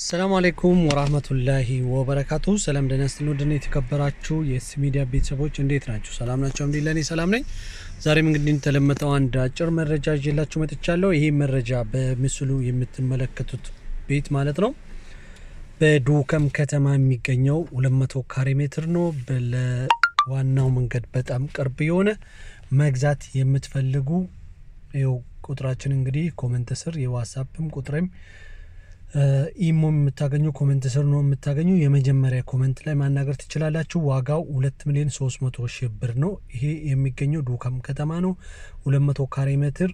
አሰላሙ አሌይኩም ወራህመቱላሂ ወበረካቱ። ሰላም ደህና ስትል ወደነ የተከበራችሁ የኤስ ሚዲያ ቤተሰቦች እንዴት ናችሁ? ሰላም ናቸው? አልሐምዱሊላህ እኔ ሰላም ነኝ። ዛሬም እንግዲህ እንደተለመጠው አንድ አጭር መረጃ ይዤላችሁ መጥቻለሁ። ይህ መረጃ በምስሉ የምትመለከቱት ቤት ማለት ነው በዱከም ከተማ የሚገኘው 200 ካሬ ሜትር ነው። ለዋናው መንገድ በጣም ቅርብ የሆነ መግዛት የምትፈልጉ ይኸው ቁጥራችን እንግዲህ ኮመንት ስር የዋትሳፕም ቁጥሬም ኢሞ የምታገኙ ኮመንት ስር ነው የምታገኙ። የመጀመሪያ ኮመንት ላይ ማናገር ትችላላችሁ። ዋጋው ሁለት ሚሊዮን ሶስት መቶ ሺህ ብር ነው። ይሄ የሚገኘው ዱከም ከተማ ነው። ሁለት መቶ ካሬ ሜትር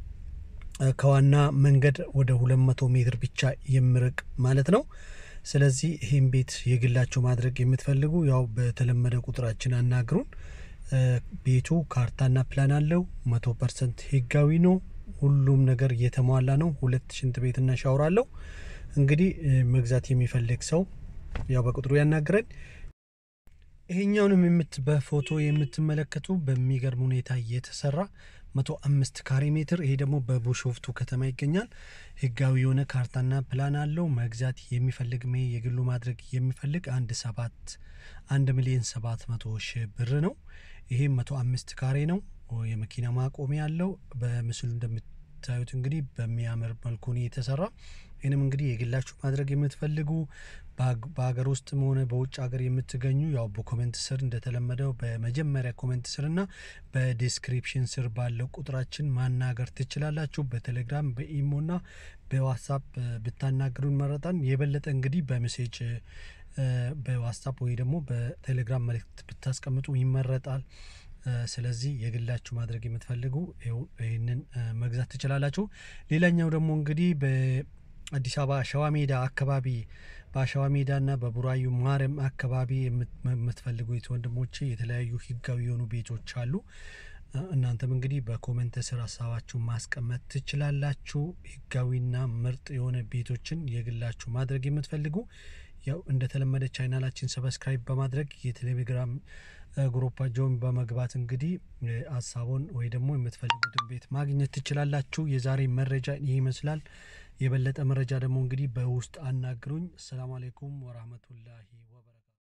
ከዋና መንገድ ወደ ሁለት መቶ ሜትር ብቻ የሚርቅ ማለት ነው። ስለዚህ ይህን ቤት የግላቸው ማድረግ የምትፈልጉ ያው በተለመደ ቁጥራችን አናግሩን። ቤቱ ካርታና ፕላን አለው። መቶ ፐርሰንት ህጋዊ ነው። ሁሉም ነገር እየተሟላ ነው። ሁለት ሽንት ቤትና ሻወር አለው። እንግዲህ መግዛት የሚፈልግ ሰው ያው በቁጥሩ ያናግረን። ይሄኛውንም የምት በፎቶ የምትመለከቱ በሚገርም ሁኔታ እየተሰራ መቶ አምስት ካሬ ሜትር ይሄ ደግሞ በቡሾፍቱ ከተማ ይገኛል። ህጋዊ የሆነ ካርታና ፕላን አለው። መግዛት የሚፈልግ ሜ የግሉ ማድረግ የሚፈልግ አንድ ሰባት አንድ ሚሊዮን ሰባት መቶ ሺህ ብር ነው። ይሄም መቶ አምስት ካሬ ነው። የመኪና ማቆሚያ አለው። በምስሉ እንደምታዩት እንግዲህ በሚያምር መልኩ ነው የተሰራ። ይህንም እንግዲህ የግላችሁ ማድረግ የምትፈልጉ በሀገር ውስጥም ሆነ በውጭ ሀገር የምትገኙ ያው በኮሜንት ስር እንደተለመደው በመጀመሪያ ኮሜንት ስር እና በዲስክሪፕሽን ስር ባለው ቁጥራችን ማናገር ትችላላችሁ። በቴሌግራም በኢሞ እና በዋትሳፕ ብታናግሩን መረጣን። የበለጠ እንግዲህ በሜሴጅ በዋትሳፕ ወይ ደግሞ በቴሌግራም መልእክት ብታስቀምጡ ይመረጣል። ስለዚህ የግላችሁ ማድረግ የምትፈልጉ ይህንን መግዛት ትችላላችሁ። ሌላኛው ደግሞ እንግዲህ በአዲስ አበባ አሸዋ ሜዳ አካባቢ በአሸዋ ሜዳና በቡራዩ ማርያም አካባቢ የምትፈልጉ ወንድሞቼ የተለያዩ ህጋዊ የሆኑ ቤቶች አሉ። እናንተም እንግዲህ በኮመንት ስር ሀሳባችሁን ማስቀመጥ ትችላላችሁ። ህጋዊና ምርጥ የሆነ ቤቶችን የግላችሁ ማድረግ የምትፈልጉ ያው እንደተለመደ ቻናላችን ሰብስክራይብ በማድረግ የቴሌግራም ግሩፓቸውን በመግባት እንግዲህ ሀሳቡን ወይ ደግሞ የምትፈልጉትን ቤት ማግኘት ትችላላችሁ። የዛሬ መረጃ ይህ ይመስላል። የበለጠ መረጃ ደግሞ እንግዲህ በውስጥ አናግሩኝ። አሰላሙ አሌይኩም ወራህመቱላሂ ወበረካቱ